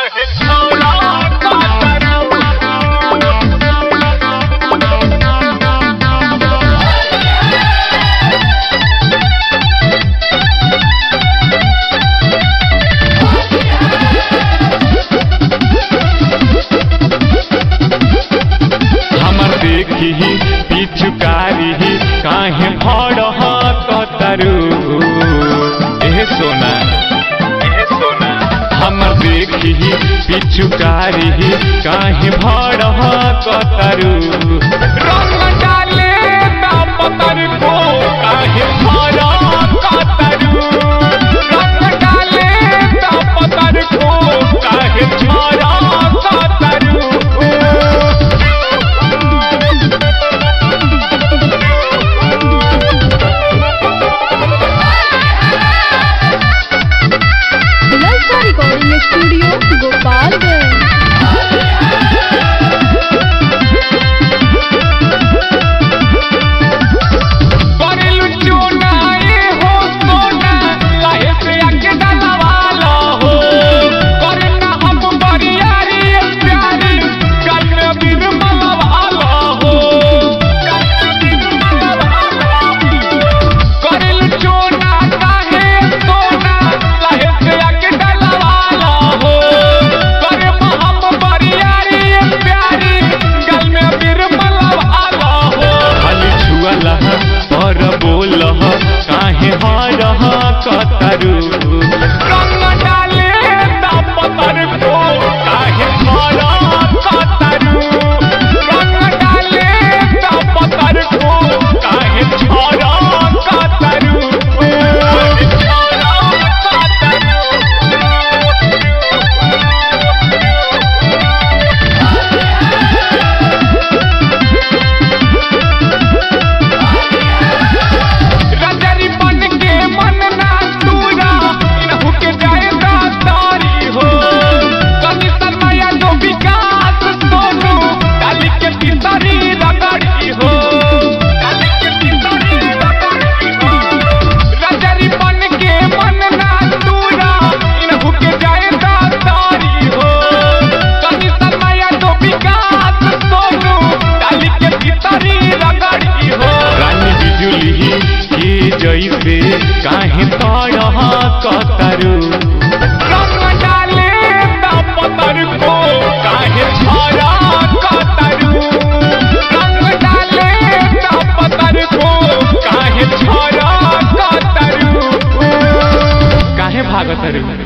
हमर देखी पिछुकारी काहे भड़ कतरू एह सोना एह सोना हमर देखी पिछुकारी काहे भड़ कतरू रंग डाले पतर को काहे भड़ कतरू रंग डाले पतर को काहे भड़ कतरू ललचा रिकॉर्डिंग स्टूडियो गोपालगंज करेलु चुनाए हो सोना काहे से आके डलवाला हो करना हम बरियारी प्यारी कल में बिन मलवाला हो करेलु चुना काहे सोना काहे से आके डलवाला हो करना हम बरियारी प्यारी कल में बिन मलवाला हो खाली छुअला पर बोलह काहे हरह कतरू रंग डाले पतर को काहे हरह कतरू रंग डाले पतर को काहे हरह कतरू रजरी बन के मन ना तूरा इनहु के जाए दातारी हो कभी सरमाया जो विकास सोनू डाली के पितरी रगड़ी हो डाली के पितरी रगड़ी हो रजरी बन के मन ना तूरा इनहु के जाए दातारी हो कभी सरमाया जो विकास सोनू डाली के पितरी रगड़ी हो रानी बिजुली के जैसे काहे तरह कतरू रंग डाले पतर को काहे छरा कतरू रंग डाले पतर को काहे छरा कतरू काहे भागतरू